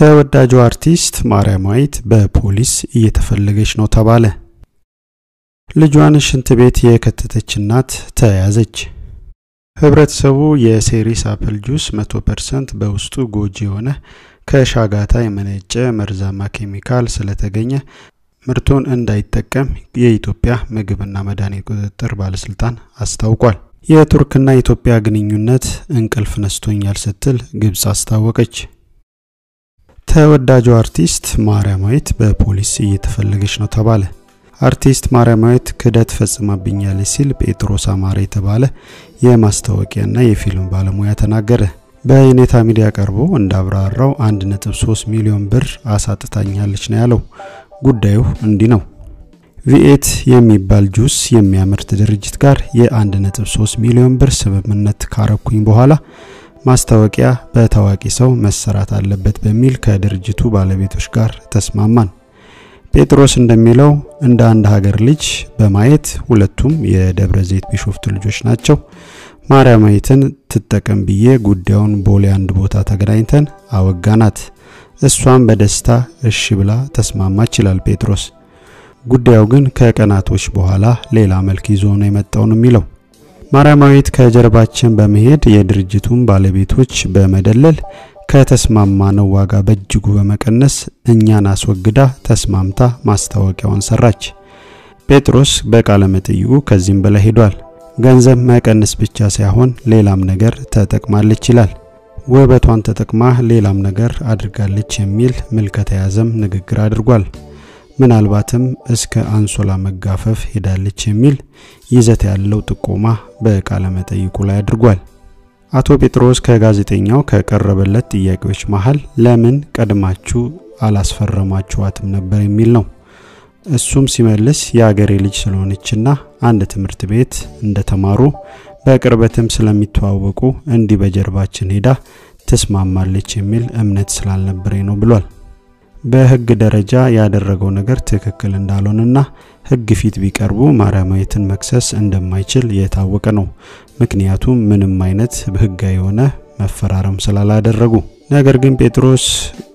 ተወዳጁ አርቲስት ማርያማዊት በፖሊስ እየተፈለገች ነው ተባለ። ልጇን ሽንት ቤት የከተተች እናት ተያዘች። ህብረተሰቡ የሴሪስ አፕል ጁስ 100% በውስጡ ጎጂ የሆነ ከሻጋታ የመነጨ መርዛማ ኬሚካል ስለተገኘ ምርቱን እንዳይጠቀም የኢትዮጵያ ምግብና መድኃኒት ቁጥጥር ባለስልጣን አስታውቋል። የቱርክና የኢትዮጵያ ግንኙነት እንቅልፍ ነስቶኛል ስትል ግብጽ አስታወቀች። ተወዳጁ አርቲስት ማርያማዊት በፖሊስ እየተፈለገች ነው ተባለ። አርቲስት ማርያማዊት ክህደት ፈጽማብኛለች ሲል ጴጥሮስ አማረ የተባለ የማስታወቂያና የፊልም ባለሙያ ተናገረ። በየኔታ ሚዲያ ቀርቦ እንዳብራራው 1.3 ሚሊዮን ብር አሳጥታኛለች ነው ያለው። ጉዳዩ እንዲህ ነው። ቪኤት የሚባል ጁስ የሚያመርት ድርጅት ጋር የ1.3 ሚሊዮን ብር ስምምነት ካረኩኝ በኋላ ማስታወቂያ በታዋቂ ሰው መሰራት አለበት በሚል ከድርጅቱ ባለቤቶች ጋር ተስማማን። ጴጥሮስ እንደሚለው እንደ አንድ ሀገር ልጅ በማየት ሁለቱም የደብረ ዘይት ቢሾፍቱ ልጆች ናቸው። ማርያማዊትን ትጠቀም ብዬ ጉዳዩን ቦሌ አንድ ቦታ ተገናኝተን አወጋናት። እሷም በደስታ እሺ ብላ ተስማማች ይላል ጴጥሮስ። ጉዳዩ ግን ከቀናቶች በኋላ ሌላ መልክ ይዞ ነው የመጣው ነው የሚለው። ማርያማዊት ከጀርባችን በመሄድ የድርጅቱን ባለቤቶች በመደለል ከተስማማነው ዋጋ በእጅጉ በመቀነስ እኛን አስወግዳ ተስማምታ ማስታወቂያውን ሰራች። ጴጥሮስ በቃለ መጠይቁ ከዚህም በላይ ሄዷል። ገንዘብ መቀነስ ብቻ ሳይሆን ሌላም ነገር ተጠቅማለች ይላል። ውበቷን ተጠቅማ ሌላም ነገር አድርጋለች የሚል ምልከታ የያዘም ንግግር አድርጓል። ምናልባትም እስከ አንሶላ መጋፈፍ ሄዳለች የሚል ይዘት ያለው ጥቆማ በቃለ መጠይቁ ላይ አድርጓል። አቶ ጴጥሮስ ከጋዜጠኛው ከቀረበለት ጥያቄዎች መሃል ለምን ቀድማችሁ አላስፈረማችኋትም ነበር የሚል ነው። እሱም ሲመልስ የአገሬ ልጅ ስለሆነችና አንድ ትምህርት ቤት እንደተማሩ በቅርበትም ስለሚተዋወቁ እንዲህ በጀርባችን ሄዳ ትስማማለች የሚል እምነት ስላልነበረኝ ነው ብሏል። በሕግ ደረጃ ያደረገው ነገር ትክክል እንዳልሆነና ሕግ ፊት ቢቀርቡ ማርያማዊትን መክሰስ እንደማይችል የታወቀ ነው። ምክንያቱም ምንም አይነት ሕጋዊ የሆነ መፈራረም ስላላደረጉ። ነገር ግን ጴጥሮስ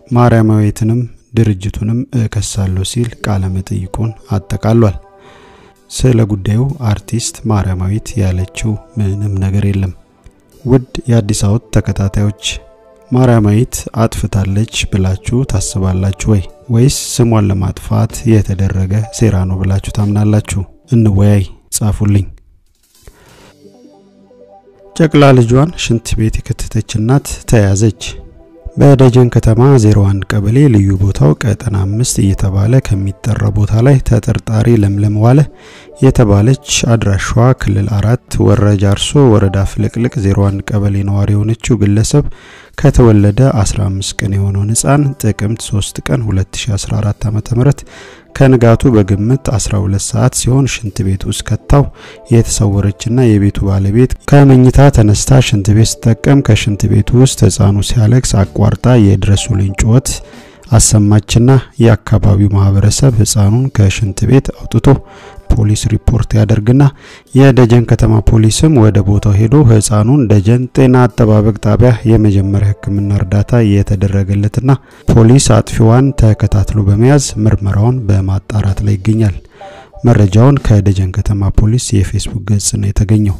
ማርያማዊትንም ድርጅቱንም እከሳለሁ ሲል ቃለ መጠይቁን አጠቃሏል። ስለ ጉዳዩ አርቲስት ማርያማዊት ያለችው ምንም ነገር የለም። ውድ የአዲስ አበባ ተከታታዮች ማርያማዊት አጥፍታለች ብላችሁ ታስባላችሁ ወይ? ወይስ ስሟን ለማጥፋት የተደረገ ሴራ ነው ብላችሁ ታምናላችሁ? እንወያይ፣ ጻፉልኝ። ጨቅላ ልጇን ሽንት ቤት የከተተች እናት ተያዘች። በደጀን ከተማ 01 ቀበሌ ልዩ ቦታው ቀጠና አምስት እየተባለ ከሚጠራ ቦታ ላይ ተጠርጣሪ ለምለም ዋለ የተባለች አድራሿ ክልል አራት ወረጃ አርሶ ወረዳ ፍልቅልቅ 01 ቀበሌ ነዋሪ የሆነችው ግለሰብ ከተወለደ 15 ቀን የሆነውን ሕፃን ጥቅምት 3 ቀን 2014 ዓ.ም ከንጋቱ በግምት 12 ሰዓት ሲሆን ሽንት ቤት ውስጥ ከታው የተሰወረችና የቤቱ ባለቤት ከመኝታ ተነስታ ሽንት ቤት ስትጠቀም ከሽንት ቤቱ ውስጥ ሕፃኑ ሲያለቅስ አቋርጣ የድረሱልኝ ጩኸት አሰማችና የአካባቢው ማህበረሰብ ሕፃኑን ከሽንት ቤት አውጥቶ ፖሊስ ሪፖርት ያደርግና የደጀን ከተማ ፖሊስም ወደ ቦታው ሄዶ ሕፃኑን ደጀን ጤና አጠባበቅ ጣቢያ የመጀመሪያ ሕክምና እርዳታ የተደረገለትና ፖሊስ አጥፊዋን ተከታትሎ በመያዝ ምርመራውን በማጣራት ላይ ይገኛል። መረጃውን ከደጀን ከተማ ፖሊስ የፌስቡክ ገጽ ነው የተገኘው።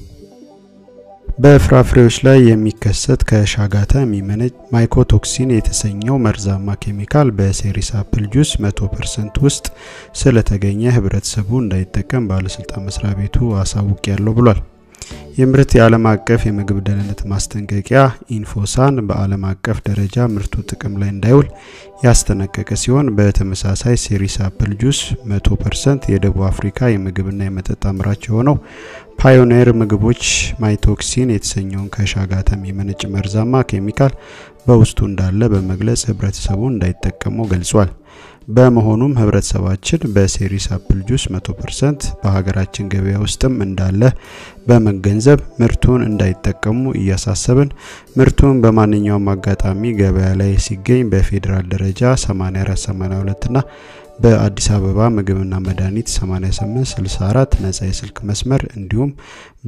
በፍራፍሬዎች ላይ የሚከሰት ከሻጋታ የሚመነጭ ማይኮቶክሲን የተሰኘው መርዛማ ኬሚካል በሴሪስ አፕል ጁስ 100% ውስጥ ስለተገኘ ህብረተሰቡ እንዳይጠቀም ባለስልጣን መስሪያ ቤቱ አሳውቅ ያለው ብሏል። የምርት የዓለም አቀፍ የምግብ ደህንነት ማስጠንቀቂያ ኢንፎሳን በዓለም አቀፍ ደረጃ ምርቱ ጥቅም ላይ እንዳይውል ያስጠነቀቀ ሲሆን በተመሳሳይ ሴሪስ አፕል ጁስ 100% የደቡብ አፍሪካ የምግብና የመጠጥ አምራች የሆነው ፓዮኔር ምግቦች ማይቶክሲን የተሰኘውን ከሻጋታ የሚመነጭ መርዛማ ኬሚካል በውስጡ እንዳለ በመግለጽ ህብረተሰቡ እንዳይጠቀመው ገልጿል። በመሆኑም ህብረተሰባችን በሴሪስ አፕል ጁስ 100% በሀገራችን ገበያ ውስጥም እንዳለ በመገንዘብ ምርቱን እንዳይጠቀሙ እያሳሰብን ምርቱን በማንኛውም አጋጣሚ ገበያ ላይ ሲገኝ በፌዴራል ደረጃ 8482 እና በአዲስ አበባ ምግብና መድኃኒት 8864 ነጻ የስልክ መስመር እንዲሁም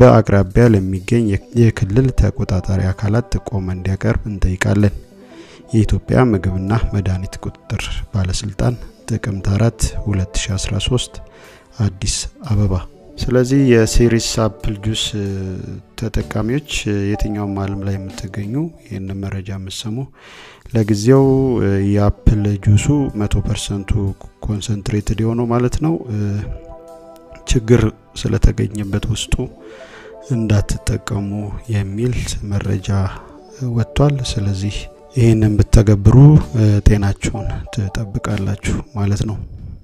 በአቅራቢያ ለሚገኝ የክልል ተቆጣጣሪ አካላት ጥቆማ እንዲያቀርብ እንጠይቃለን። የኢትዮጵያ ምግብና መድኃኒት ቁጥጥር ባለስልጣን ጥቅምት 4 2013 አዲስ አበባ። ስለዚህ የሲሪስ አፕል ጁስ ተጠቃሚዎች የትኛውም ዓለም ላይ የምትገኙ ይህንን መረጃ የምትሰሙ ለጊዜው የአፕል ጁሱ መቶ ፐርሰንቱ ኮንሰንትሬትድ የሆነው ማለት ነው ችግር ስለተገኘበት ውስጡ እንዳትጠቀሙ የሚል መረጃ ወጥቷል። ስለዚህ ይህንን ብተገብሩ ጤናችሁን ትጠብቃላችሁ ማለት ነው።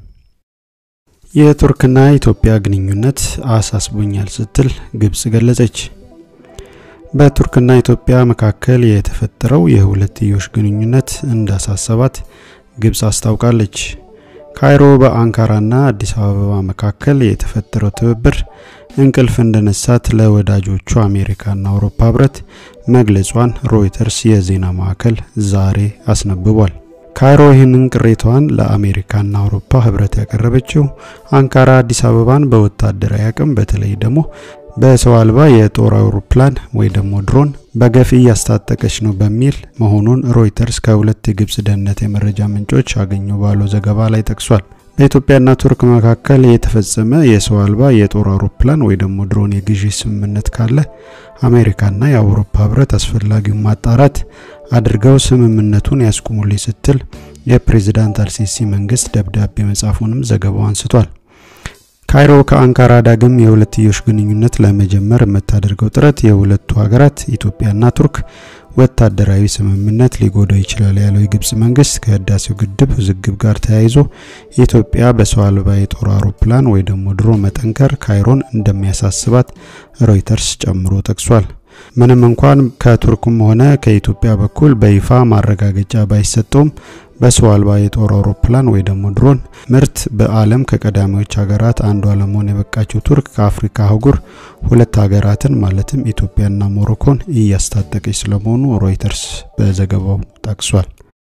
የቱርክና ኢትዮጵያ ግንኙነት አሳስቦኛል ስትል ግብጽ ገለጸች። በቱርክና ኢትዮጵያ መካከል የተፈጠረው የሁለትዮሽ ግንኙነት እንዳሳሰባት ግብጽ አስታውቃለች። ካይሮ በአንካራና አዲስ አበባ መካከል የተፈጠረው ትብብር እንቅልፍ እንደነሳት ለወዳጆቹ አሜሪካና አውሮፓ ህብረት መግለጿን ሮይተርስ የዜና ማዕከል ዛሬ አስነብቧል። ካይሮ ይህንን ቅሬታዋን ለአሜሪካና አውሮፓ ህብረት ያቀረበችው አንካራ አዲስ አበባን በወታደራዊ አቅም በተለይ ደግሞ በሰው አልባ የጦር አውሮፕላን ወይ ደግሞ ድሮን በገፍ እያስታጠቀች ነው በሚል መሆኑን ሮይተርስ ከሁለት የግብጽ ደህንነት የመረጃ ምንጮች አገኘው ባለው ዘገባ ላይ ጠቅሷል። በኢትዮጵያና ቱርክ መካከል የተፈጸመ የሰው አልባ የጦር አውሮፕላን ወይ ደግሞ ድሮን የግዢ ስምምነት ካለ አሜሪካና የአውሮፓ ህብረት አስፈላጊውን ማጣራት አድርገው ስምምነቱን ያስቁሙልኝ ስትል የፕሬዚዳንት አልሲሲ መንግስት ደብዳቤ መጻፉንም ዘገባው አንስቷል። ካይሮ ከአንካራ ዳግም የሁለትዮሽ ግንኙነት ለመጀመር የምታደርገው ጥረት የሁለቱ ሀገራት ኢትዮጵያና ቱርክ ወታደራዊ ስምምነት ሊጎዳው ይችላል ያለው የግብጽ መንግስት ከህዳሴው ግድብ ውዝግብ ጋር ተያይዞ ኢትዮጵያ በሰው አልባ የጦር አውሮፕላን ወይ ደግሞ ድሮ መጠንከር ካይሮን እንደሚያሳስባት ሮይተርስ ጨምሮ ጠቅሷል። ምንም እንኳን ከቱርክም ሆነ ከኢትዮጵያ በኩል በይፋ ማረጋገጫ ባይሰጠውም በሰው አልባ የጦር አውሮፕላን ወይ ደግሞ ድሮን ምርት በዓለም ከቀዳሚዎች ሀገራት አንዷ ለመሆን የበቃችው ቱርክ ከአፍሪካ አህጉር ሁለት ሀገራትን ማለትም ኢትዮጵያና ሞሮኮን እያስታጠቀች ስለመሆኑ ሮይተርስ በዘገባው ጠቅሷል።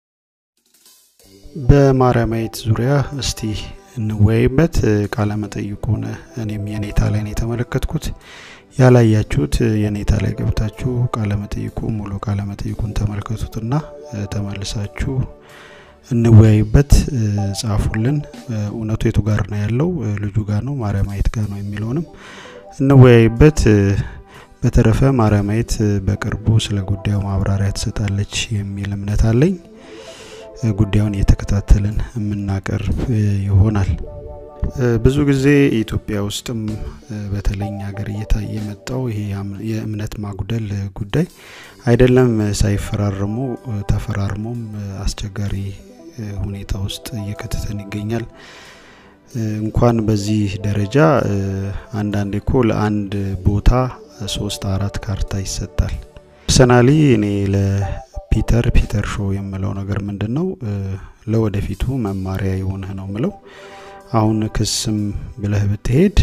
በማርያማዊት ዙሪያ እስቲ እንወያይበት። ቃለመጠይቁን እኔም የኔታ ላይ ነው የተመለከትኩት። ያላያችሁት የኔታ ላይ ገብታችሁ ቃለመጠይቁ ሙሉ ቃለመጠይቁን ተመልከቱትና ተመልሳችሁ እንወያይበት፣ ጻፉልን። እውነቱ የቱ ጋር ነው ያለው? ልጁ ጋር ነው ማርያማዊት ጋር ነው የሚለውንም እንወያይበት። በተረፈ ማርያማዊት በቅርቡ ስለ ጉዳዩ ማብራሪያ ትሰጣለች የሚል እምነት አለኝ። ጉዳዩን እየተከታተልን የምናቀርብ ይሆናል። ብዙ ጊዜ ኢትዮጵያ ውስጥም በተለይ ሀገር እየታየ የመጣው ይሄ የእምነት ማጉደል ጉዳይ አይደለም ሳይፈራረሙ ተፈራርሞም አስቸጋሪ ሁኔታ ውስጥ እየከተተን ይገኛል። እንኳን በዚህ ደረጃ አንዳንዴ እኮ ለአንድ ቦታ ሶስት አራት ካርታ ይሰጣል። ፐርሰናሊ እኔ ለፒተር ፒተር ሾው የምለው ነገር ምንድን ነው ለወደፊቱ መማሪያ የሆነህ ነው ምለው አሁን ክስም ብለህ ብትሄድ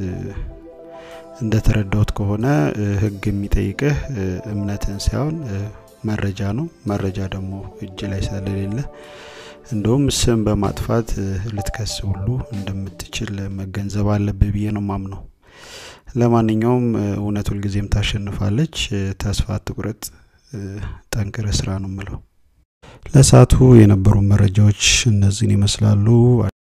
እንደተረዳሁት ከሆነ ሕግ የሚጠይቅህ እምነትን ሳይሆን መረጃ ነው። መረጃ ደግሞ እጅ ላይ ስለሌለ እንደውም ስም በማጥፋት ልትከስ ሁሉ እንደምትችል መገንዘብ አለብህ ብዬ ነው ማምነው። ለማንኛውም እውነት ሁልጊዜም ታሸንፋለች። ተስፋ አትቁረጥ፣ ጠንክረ ስራ ነው ምለው። ለሰዓቱ የነበሩ መረጃዎች እነዚህን ይመስላሉ።